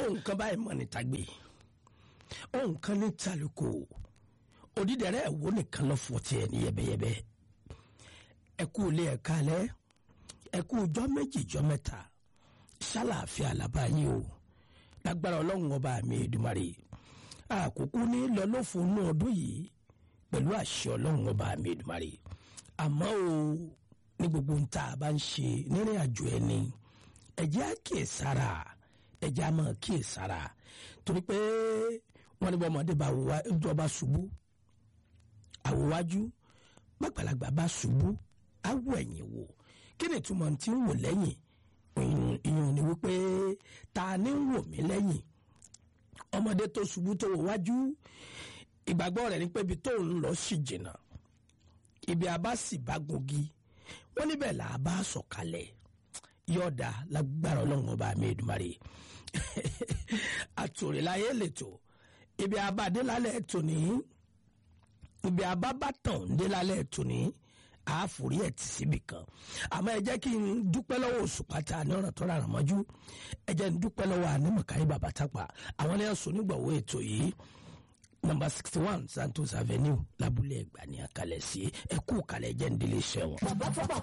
ohun kan báyìí mọ̀ ní tagbe ohun kan ní taluko odídẹrẹ́ ẹ̀wò nìkan lọ fọ́ tiẹ̀ ní yẹbẹyẹbẹ ẹ kú ilé ẹ̀ kalẹ̀ ẹ kú ọjọ́ méjì ọjọ́ mẹ́ta ṣàlàáfíà làbá yín o lágbára ọlọ́run ọba mi Èdùmàrè àkókò ní lọ́lọ́fún inú ọdún yìí pẹ̀lú àṣẹ ọlọ́run ọba mi Èdùmàrè àmọ́ o ní gbogbo ń tá a bá ń ṣe nírìn àjò ẹni ẹ̀jẹ̀ á kíyè sára ẹ̀jẹ̀ á máa kíyè sára torí pé wọ́n ní bọ́ ọmọdé bá wá ìjọba ṣubú àwòwájú gbàgbàlagbà bá ṣubú awọ ẹ̀yìn wò kí ni ìtumọ̀ tí ń wò lẹ́yìn ìyẹn ni wípé ta ni ń wò mí lẹ́yìn ọmọdé tó ṣubú tó wò wájú ìgbàgbọ́ rẹ̀ ni pé ibi tó ń lọ sí jìnnà ibi àbá sì bá gungi wọ́n níbẹ̀ là á bá sọ̀kalẹ̀ yọ̀ọ̀dà lágbára ọlọ́run ọba mi Èdùmàrè àtòrìláyé lẹ́tọ̀ ibi àbádé lálẹ́ tòní ibi àbábátàn dé lálẹ́ tòní àáfòrí ẹ̀ tì síbì kan àmọ́ ẹ jẹ́ kí n dúpẹ́ lọ́wọ́ oṣù pátá ní ọ̀ràn tó rárá mọ́jú ẹ jẹ́ n dúpẹ́ lọ́wọ́ anímọ̀káyé bàbá tápà àwọn ní ẹ̀sùn nígbàwó ètò yìí nọ́mbà sixty one Santos Avenue lábúlé ẹ̀gbá ní àkàlẹ̀ sí ẹ̀kú kalẹ̀ jẹ́ ń délé iṣẹ́ wọn.